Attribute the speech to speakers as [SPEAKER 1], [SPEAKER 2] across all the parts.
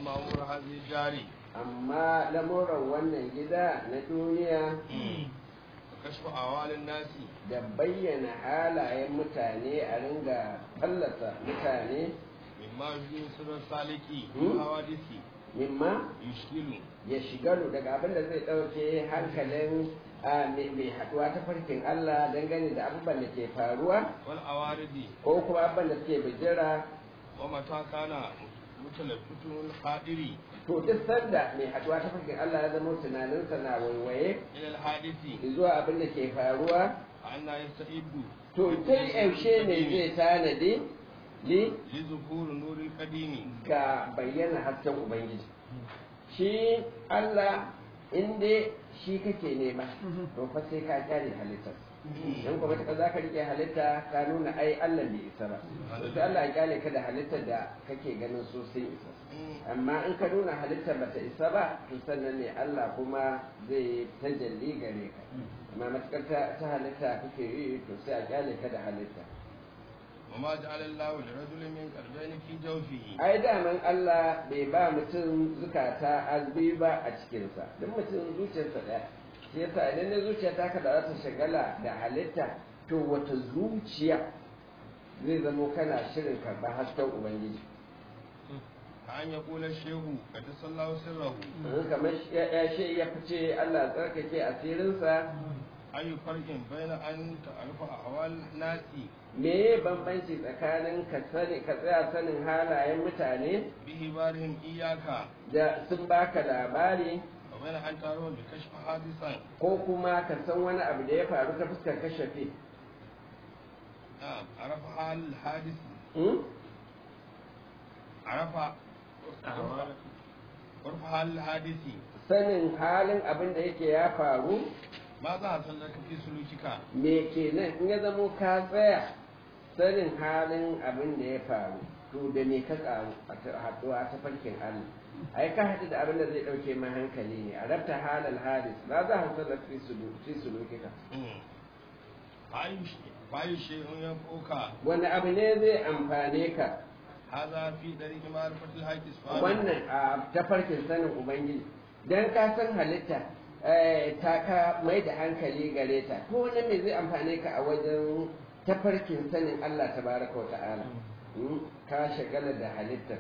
[SPEAKER 1] amma umar hazi jari
[SPEAKER 2] amma lamuran wannan gida na duniya
[SPEAKER 1] kashfa awalin nasi
[SPEAKER 2] da bayyana halayen mutane a ringa fallasa mutane
[SPEAKER 1] mimma yuzu sirrin saliki
[SPEAKER 2] Hmm.
[SPEAKER 1] hawadisi
[SPEAKER 2] mimma
[SPEAKER 1] yushkilu
[SPEAKER 2] ya shigaru daga abin da zai ɗauke hankalin a, mai mai haɗuwa ta farkin Allah dangane da abubuwan da ke faruwa
[SPEAKER 1] wal awaridi
[SPEAKER 2] ko kuma abubuwan da suke bijira
[SPEAKER 1] wa mata kana mutalaffitun qadiri
[SPEAKER 2] to duk sanda mai haɗuwa ta farkin Allah ya zama tunaninsa na waiwaye
[SPEAKER 1] ila al hadisi
[SPEAKER 2] zuwa abin da ke faruwa
[SPEAKER 1] anna yastaidu
[SPEAKER 2] to ta yaushe ne zai tanadi li
[SPEAKER 1] li zuhur nuril qadimi
[SPEAKER 2] ga bayyana hasken Ubangiji. Shi Allah inda shi kake nema, to fa sai ka kyale halittar. Don kuma ta za ka rike halitta ka nuna ai Allah bai isa ba. To sai Allah ya kyale ka da halittar da kake ganin so sun isa. Amma in ka nuna halittar bata isa ba, to sannan ne Allah kuma zai tajalli gare ka. Amma matukar ta ta halitta kake yi to sai a kyale ka da halitta.
[SPEAKER 1] وما جعل الله لرجل من قلبين في جوفه
[SPEAKER 2] ai daman Allah bai ba mutum zukata azbi ba a cikinsa duk mutum zuciyarsa ɗaya shi yasa idan na zuciya ta kada za ta shagala da halitta to wata zuciya zai zamo kana shirin karɓar hasken ubangiji
[SPEAKER 1] كأن يقول الشيخ قدس الله سره
[SPEAKER 2] in kamar shi- ya ya shi ya fice Allah tsarkake asirinsa
[SPEAKER 1] أي فرق بين أن تعرف أحوال الناس
[SPEAKER 2] me bambanci tsakanin ka sani ka tsaya sanin halayen mutane
[SPEAKER 1] بإخبارهم إياك
[SPEAKER 2] da sun baka labari
[SPEAKER 1] وبين أن تعرف بكشف حادثا
[SPEAKER 2] ko kuma ka san wani abu da ya faru ta fuskar kashafe
[SPEAKER 1] نعم عرف حال الحادث
[SPEAKER 2] Hmm?
[SPEAKER 1] عرف عرف حال الحادث
[SPEAKER 2] sanin halin abin da yake ya faru
[SPEAKER 1] ماذا حصل لك في سلوكك
[SPEAKER 2] me kenan in ya zamo ka tsaya sanin halin abin da ya faru to da me ka karu a ta- haɗuwa ta farkin Allah ai ka haɗu da abin da zai ɗauke ma hankali ne a rabta halal hadis za za a sallar fi sulu- fi sulukika
[SPEAKER 1] فأي شيء ينفعك
[SPEAKER 2] wani abu ne zai amfane ka
[SPEAKER 1] هذا في طريق معرفة الحق سبحانه
[SPEAKER 2] wannan a tafarkin sanin ubangiji dan ka san halitta eh, ta ka mai da hankali gare ta ko wani me zai amfane ka a wajen tafarkin sanin Allah tabaraka wa ta'ala Hmm, ka shagala da halittar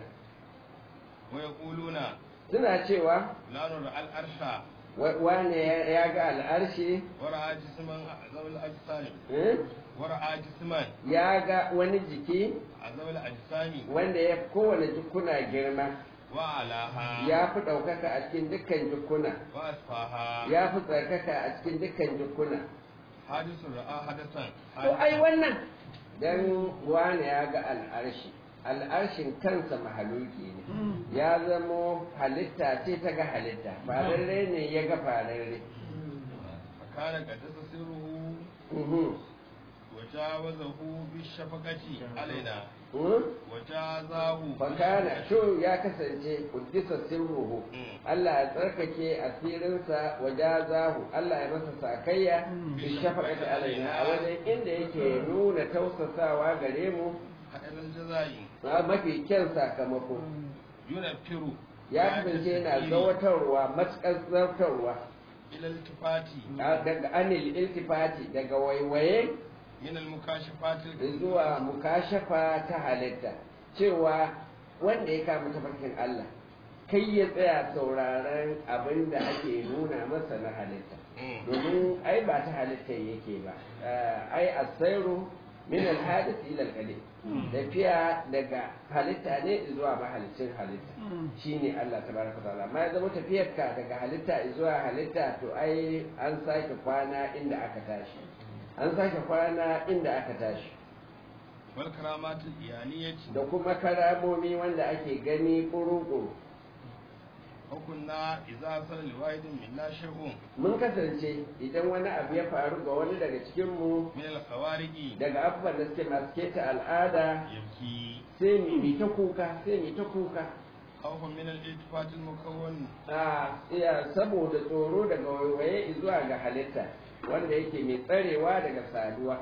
[SPEAKER 1] ويقولون
[SPEAKER 2] suna cewa
[SPEAKER 1] لا نرى الأرش
[SPEAKER 2] wa- wane ya ya ga al'arshi
[SPEAKER 1] ورأى جسما أعظم الأجسام
[SPEAKER 2] eh,
[SPEAKER 1] ورأى جسما
[SPEAKER 2] ya ga wani jiki
[SPEAKER 1] أعظم الأجسام
[SPEAKER 2] wanda ya fi kowane jikuna girma
[SPEAKER 1] وأعلاها
[SPEAKER 2] ya fi ɗaukaka a cikin dukkan jikuna
[SPEAKER 1] وأسفاها
[SPEAKER 2] ya fi tsarkaka a cikin dukkan jikuna
[SPEAKER 1] حادث رأى حدثا
[SPEAKER 2] To ai wannan dan wani ya ga al'arshi, al'arshin kansa mahaluki ne, ya zamo halitta ce ta ga halitta, fararre ne ya ga fararre.
[SPEAKER 1] فكان قد سره
[SPEAKER 2] Mhm.
[SPEAKER 1] وجاوزه بالشفقة علينا
[SPEAKER 2] Mhm.
[SPEAKER 1] وجازاه
[SPEAKER 2] Fakana sho ya kasance kuddisa sirruhu, Allah ya tsarkake asirinsa wa jazahu, Allah ya masa sakayya bi shafaqati alaina a wajen inda yake nuna tausasawa gare mu
[SPEAKER 1] خير الجزاء
[SPEAKER 2] a mafi kyan sakamako.
[SPEAKER 1] ينفر
[SPEAKER 2] ya kasance yana zawatarwa matuƙar zartarwa
[SPEAKER 1] إلى الالتفات
[SPEAKER 2] daga anil iltifati daga waiwaye
[SPEAKER 1] من المكاشفات
[SPEAKER 2] zuwa mukashafa ta halitta cewa wanda ya kama tafarkin Allah kai ya tsaya sauraron abin da ake nuna masa na halitta
[SPEAKER 1] Mm.
[SPEAKER 2] domin ai ba ta halitta yake ba Eh, ai asairu min alhadith ila alqadim tafiya daga halitta ne zuwa mahalicin halitta shine Allah tabaraka ta'ala amma ya zama tafiyarka daga halitta zuwa halitta to ai an sake kwana inda aka tashi an sake kwana inda aka tashi
[SPEAKER 1] والكرامات الإيانية
[SPEAKER 2] da kuma karamomi wanda ake gani ƙuruƙuru
[SPEAKER 1] وكنا إذا صل لواحد منا شيء
[SPEAKER 2] mun kasance idan wani abu ya faru ga wani daga cikinmu
[SPEAKER 1] من الخوارج
[SPEAKER 2] daga abubuwan da suke masu keta al'ada
[SPEAKER 1] يبكي
[SPEAKER 2] sai mu yi ta kuka sai mu yi ta kuka
[SPEAKER 1] خوفا من الالتفات المكون
[SPEAKER 2] a iya saboda tsoro daga waiwaye zuwa ga halitta wanda yake mai tsarewa daga saduwa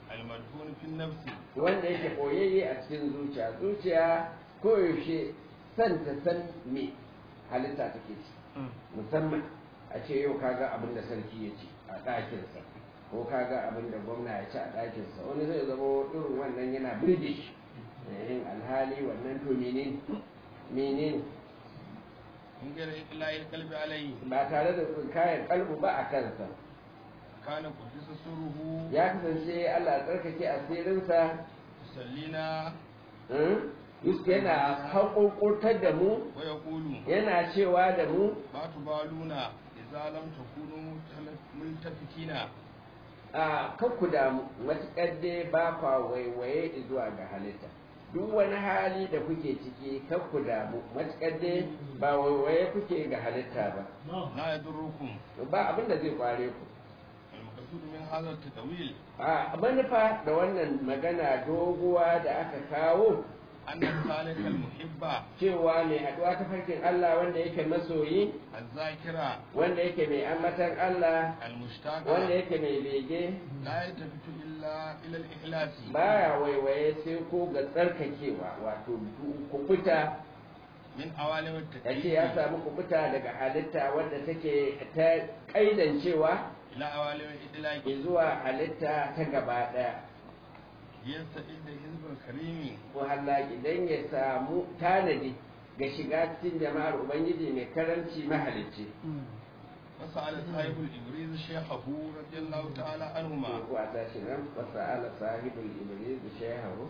[SPEAKER 1] المدفون في النفس
[SPEAKER 2] wanda yake koyayye a cikin zuciya zuciya koyaushe san ta san me halitta take ci musamman a ce yau kaga abin da sarki ya ci a ɗakinsa ko kaga abin da gwamna ya ci a ɗakinsa wani zai zama irin wannan yana birge shi yin alhali wannan to menene menene
[SPEAKER 1] in gara ilahi kalbi alayhi
[SPEAKER 2] ba tare da kayan kalbu ba a kansa
[SPEAKER 1] kana kudisa suruhu
[SPEAKER 2] ya kasance Allah tsarkake asirinsa
[SPEAKER 1] tusallina
[SPEAKER 2] Yusuf yana haƙoƙotar da mu
[SPEAKER 1] wa yaqulu
[SPEAKER 2] yana cewa da mu
[SPEAKER 1] ma tubaluna idza lam takunu multafikina
[SPEAKER 2] a kanku da matuƙar dai ba kwa waiwaye zuwa ga halitta duk wani hali da kuke ciki kanku damu matuƙar dai ba waiwaye kuke ga halitta ba
[SPEAKER 1] la yadurrukum
[SPEAKER 2] ba abin da zai kware ku
[SPEAKER 1] al-maqsud min hadha at-tawil
[SPEAKER 2] a manufa da wannan magana doguwa da aka kawo
[SPEAKER 1] anna salika al-muhibba
[SPEAKER 2] cewa mai haɗuwa ta farkin Allah wanda yake masoyi
[SPEAKER 1] az-zakira
[SPEAKER 2] wanda yake mai ambatan Allah
[SPEAKER 1] al-mushtaqa
[SPEAKER 2] wanda yake mai bege
[SPEAKER 1] la yatafitu illa ila al-ikhlasi
[SPEAKER 2] baya waiwaye sai ko ga tsarkakewa wato kubuta
[SPEAKER 1] min awalim
[SPEAKER 2] ya ce ya
[SPEAKER 1] at-takyif
[SPEAKER 2] samu kubuta daga halitta wadda take ta kaidancewa
[SPEAKER 1] ila awalim al-idlaq
[SPEAKER 2] zuwa halitta ta gaba ɗaya
[SPEAKER 1] yasta'id hizb al-karim
[SPEAKER 2] wahalla idan ya samu tanadi ga shiga cikin jama'ar ubangiji mai karanci mahalicci
[SPEAKER 1] وسأل صاحب الإبريز شيخه رضي الله تعالى عنهما
[SPEAKER 2] ko a tashi nan wasa'ala sahibul iblis shehahu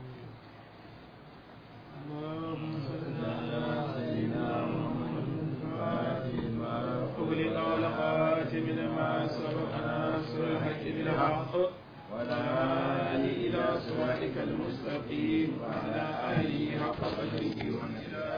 [SPEAKER 3] اللهم صل على سيدنا محمد الفاتح لما أغلق والخاتم لما سبق ناصر الحق بالحق وعلى آله إلى صراطك المستقيم وعلى آله حق قدره ومقداره